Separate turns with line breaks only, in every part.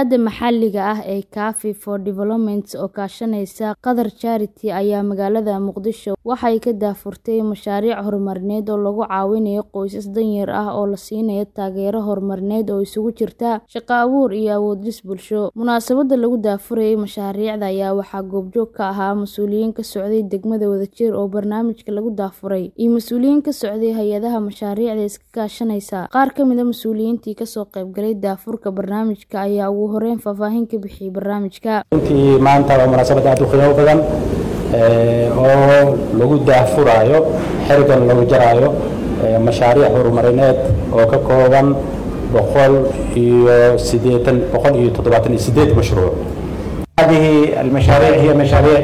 Hay'adda maxalliga ah ee Café for Development oo kaashanaysa Qatar Charity ayaa magaalada Muqdisho waxay ka daahfurtay mashaariic horumarineed oo lagu caawinayo qoysas danyar ah oo la siinayo taageero horumarineed oo isugu jirta shaqo abuur iyo awood-dhis bulsho. Munaasabadda lagu daahfurayay mashaariicda ayaa waxaa goobjoog ka ahaa mas'uuliyiin ka socday degmada Wadajir oo barnaamijka lagu daahfuray, iyo mas'uuliyiin ka socday hay'adaha mashaariicda iska kaashanaysa. Qaar ka mid ah mas'uuliyiintii ka soo qaybgalay daahfurka barnaamijka ayaa ugu horeyn faahfaahin ka bixiyay barnaamijka.
runtii maanta waa munaasabad aad u qiimo badan oo lagu daahfuraayo xerigan lagu jaraayo mashaariic horumarineed oo ka kooban boqol iyo sideetan boqol iyo toddobaatan iyo sideed mashruuc هذه المشاريع هي مشاريع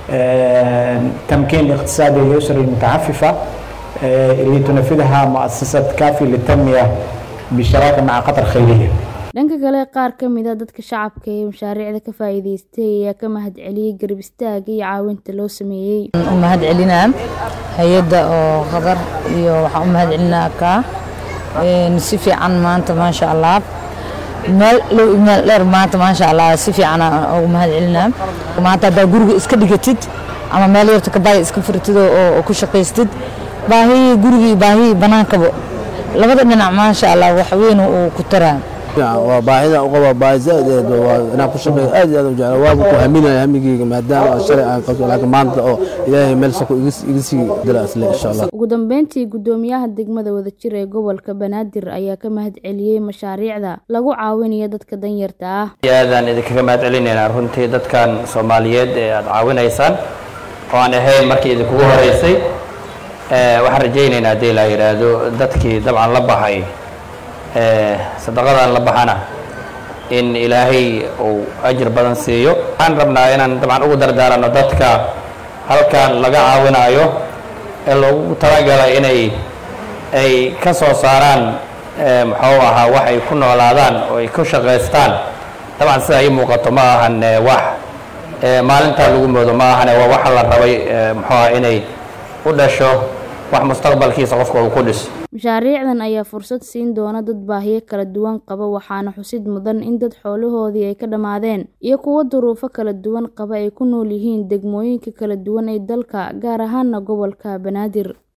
تمكين الاقتصادي الأسر المتعففة اللي تنفذها مؤسسة كافي للتنمية بالشراكة مع قطر خيرية
dhanka kale qaar ka mid a dadka shacabka ee mashaariicda ka faa'iidaystay ayaa ka mahadceliyay garab istaagga iyo caawinta loo sameeyey
u mahad celinaa hay-adda oo qatar iyo waxaan u mahad celinaa ka si fiican maanta maasha allah meel low iyo meel dheer maanta maasha allah si fiican aan ugu mahad celinaa maanta haddaa guriga iska dhigatid ama meel yarta ka baaya iska furtid oo ku shaqaystid baahii guriga iyo baahii banaankaba labada dhinac maasha allah wax weyn uu ku taraa
waa baahida u qaba baahi zaaid waa inaan ku shaqeeyo aad iyo aad u jecla waaba ku haminaya hamigeyga maadaama aan shalay aan qabto laakiin maanta oo ilaahay meel sako iga sii dila asle insha allah
ugu dambeyntii guddoomiyaha degmada wadajir ee gobolka banaadir ayaa ka mahad celiyey mashaariicda lagu caawinayo dadka danyarta ah
aadaan idinkaga mahad celinaynaa runtii dadkan soomaaliyeed ee aada caawinaysaan oo aan ahayn markii idinkugu horeysay waxaan rajaynaynaa haddii la yidhaahdo dadkii dabcan la baxay sadaqadan la baxana in ilaahay uu ajir badan siiyo waxaan rabnaa inaan dabcan ugu dardaarano dadka halkan laga caawinayo ee loogu talagalay inay ay ka soo saaraan muxuu ahaa wax ay ku noolaadaan oo ay ku shaqaystaan dabcan sida ii muuqato ma ahan wax maalintaa lagu moodo ma ahane waa waxa la rabay muxuu aha inay u dhasho wax mustaqbalkiisa qofka uu ku dhiso
mashaariicdan ayaa fursad siin doona dad baahiyo kala duwan qaba waxaana xusid mudan in dad xoolahoodii ay ka dhammaadeen iyo kuwo duruufo kala duwan qaba ay ku nool yihiin degmooyinka kala duwan ee dalka gaar ahaana gobolka banaadir